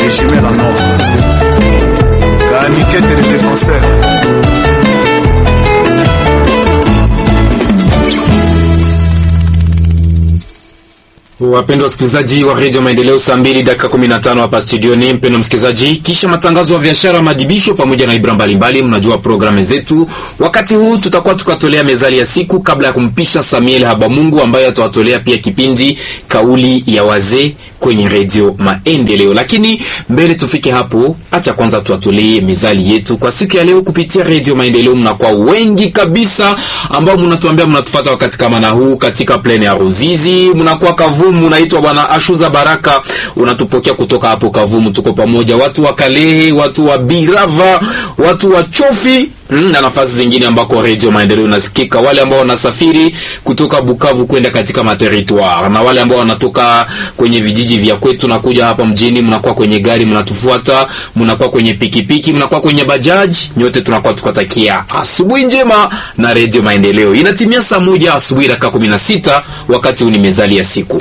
régime la mort Ganikete le défenseur Wapendwa wasikilizaji wa redio Maendeleo, saa mbili dakika 15 hapa studioni. Mpendwa msikilizaji, kisha matangazo ya biashara, madibisho pamoja na ibra mbalimbali, mnajua programu zetu. Wakati huu tutakuwa tukatolea mezali ya siku kabla ya kumpisha Samuel Habamungu ambaye atawatolea pia kipindi kauli ya wazee kwenye redio Maendeleo. Lakini mbele tufike hapo, acha kwanza tuwatolee mezali yetu kwa siku ya leo kupitia redio Maendeleo. Mnakuwa wengi kabisa ambao mnatuambia mnatufuata wakati kama na huu katika plane ya Ruzizi, mnakuwa Kavumu, unaitwa bwana Ashuza Baraka, unatupokea kutoka hapo Kavumu. Tuko pamoja, watu wa Kalehe, watu wa Birava, watu wa Chofi Mm, na nafasi zingine ambako redio Maendeleo inasikika, wale ambao wanasafiri kutoka Bukavu kwenda katika materitoire, na wale ambao wanatoka kwenye vijiji vya kwetu na kuja hapa mjini, mnakuwa kwenye gari mnatufuata, mnakuwa kwenye pikipiki, mnakuwa kwenye bajaji, nyote tunakuwa tukatakia asubuhi njema na redio Maendeleo. Inatimia saa moja asubuhi dakika 16, wakati huu ni mezali ya siku.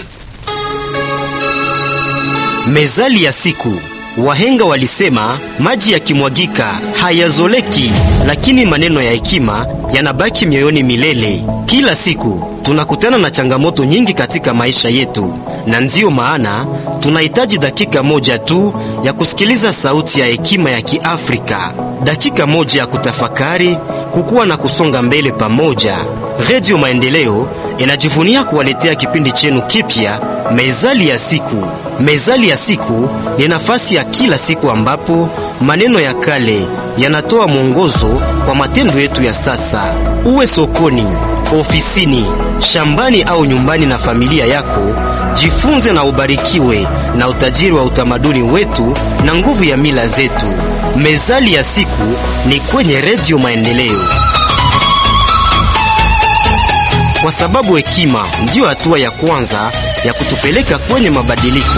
Mezali ya siku. Wahenga walisema maji yakimwagika hayazoleki, lakini maneno ya hekima yanabaki mioyoni milele. Kila siku tunakutana na changamoto nyingi katika maisha yetu, na ndiyo maana tunahitaji dakika moja tu ya kusikiliza sauti ya hekima ya Kiafrika, dakika moja ya kutafakari, kukua na kusonga mbele pamoja. Redio Maendeleo inajivunia kuwaletea kipindi chenu kipya, Mezali ya siku. Mezali ya siku ni nafasi ya kila siku ambapo maneno ya kale yanatoa mwongozo kwa matendo yetu ya sasa. Uwe sokoni, ofisini, shambani au nyumbani na familia yako, jifunze na ubarikiwe na utajiri wa utamaduni wetu na nguvu ya mila zetu. Mezali ya siku ni kwenye Redio Maendeleo, kwa sababu hekima ndiyo hatua ya kwanza ya kutupeleka kwenye mabadiliko.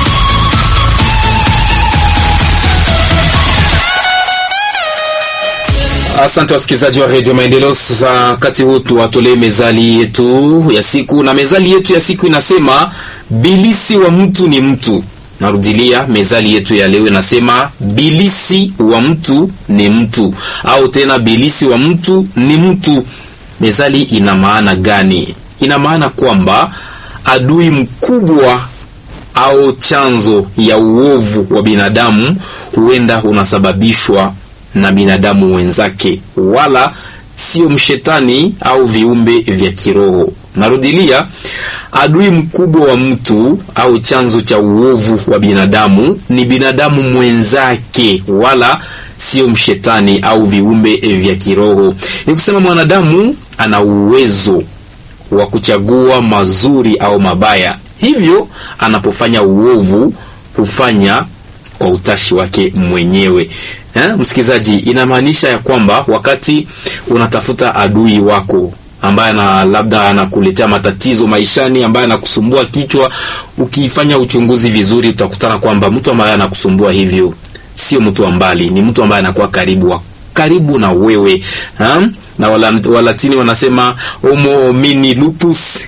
Asante wasikilizaji wa redio Maendeleo. Sasa wakati huu tuwatolee mezali yetu ya siku, na mezali yetu ya siku inasema bilisi wa mtu ni mtu. Narudilia, mezali yetu ya leo inasema bilisi wa mtu ni mtu, au tena bilisi wa mtu ni mtu. Mezali ina maana gani? Ina maana kwamba adui mkubwa au chanzo ya uovu wa binadamu huenda unasababishwa na binadamu wenzake, wala sio mshetani au viumbe vya kiroho. Narudilia, adui mkubwa wa mtu au chanzo cha uovu wa binadamu ni binadamu mwenzake, wala sio mshetani au viumbe vya kiroho. Ni kusema mwanadamu ana uwezo wa kuchagua mazuri au mabaya, hivyo anapofanya uovu hufanya kwa utashi wake mwenyewe. Eh, msikilizaji, inamaanisha ya kwamba wakati unatafuta adui wako ambaye na labda anakuletea matatizo maishani, ambaye anakusumbua kichwa, ukifanya uchunguzi vizuri, utakutana kwamba mtu ambaye anakusumbua hivyo sio mtu wa mbali, ni mtu ambaye anakuwa karibu wa karibu na wewe ha? na Walatini wanasema homo homini lupus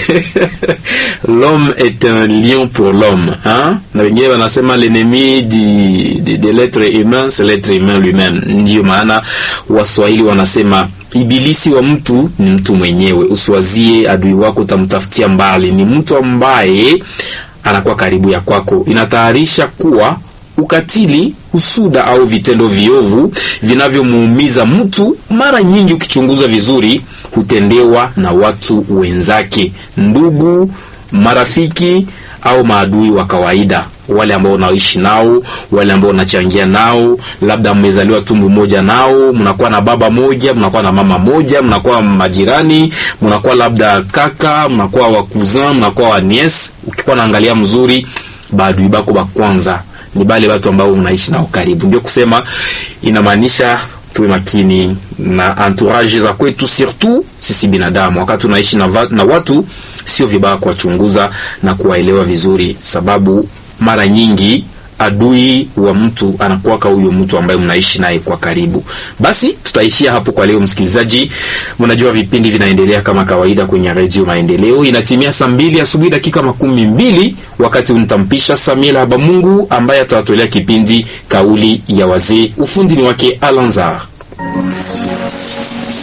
l'homme est un lion pour l'homme hein? na wengine wanasema l'ennemi de, de l'être humain c'est l'être humain lui-même. Ndiyo maana Waswahili wanasema ibilisi wa mtu ni mtu mwenyewe. Usiwazie adui wako utamtafutia mbali, ni mtu ambaye anakuwa karibu ya kwako. Inatayarisha kuwa ukatili, husuda au vitendo viovu vinavyomuumiza mtu, mara nyingi ukichunguza vizuri, hutendewa na watu wenzake, ndugu, marafiki au maadui wa kawaida, wale ambao unaishi nao, wale ambao unachangia nao, labda mmezaliwa tumbo moja nao, mnakuwa na baba moja, mnakuwa na mama moja, mnakuwa majirani, mnakuwa labda kaka, mnakuwa wa cousin, mnakuwa wa niece. Ukikuwa naangalia mzuri, baadui bako ba kwanza ni bale watu ambao unaishi nao karibu. Ndio kusema inamaanisha tuwe makini na entourage za kwetu, surtout sisi binadamu. Wakati unaishi na, va, na watu, sio vibaya kuwachunguza na kuwaelewa vizuri, sababu mara nyingi adui wa mtu anakuwaka huyo mtu ambaye mnaishi naye kwa karibu. Basi tutaishia hapo kwa leo, msikilizaji. Mnajua vipindi vinaendelea kama kawaida kwenye redio Maendeleo. Inatimia saa mbili asubuhi dakika makumi mbili wakati unitampisha Samuel Habamungu ambaye atawatolea kipindi kauli ya wazee. Ufundi ni wake Alanzar.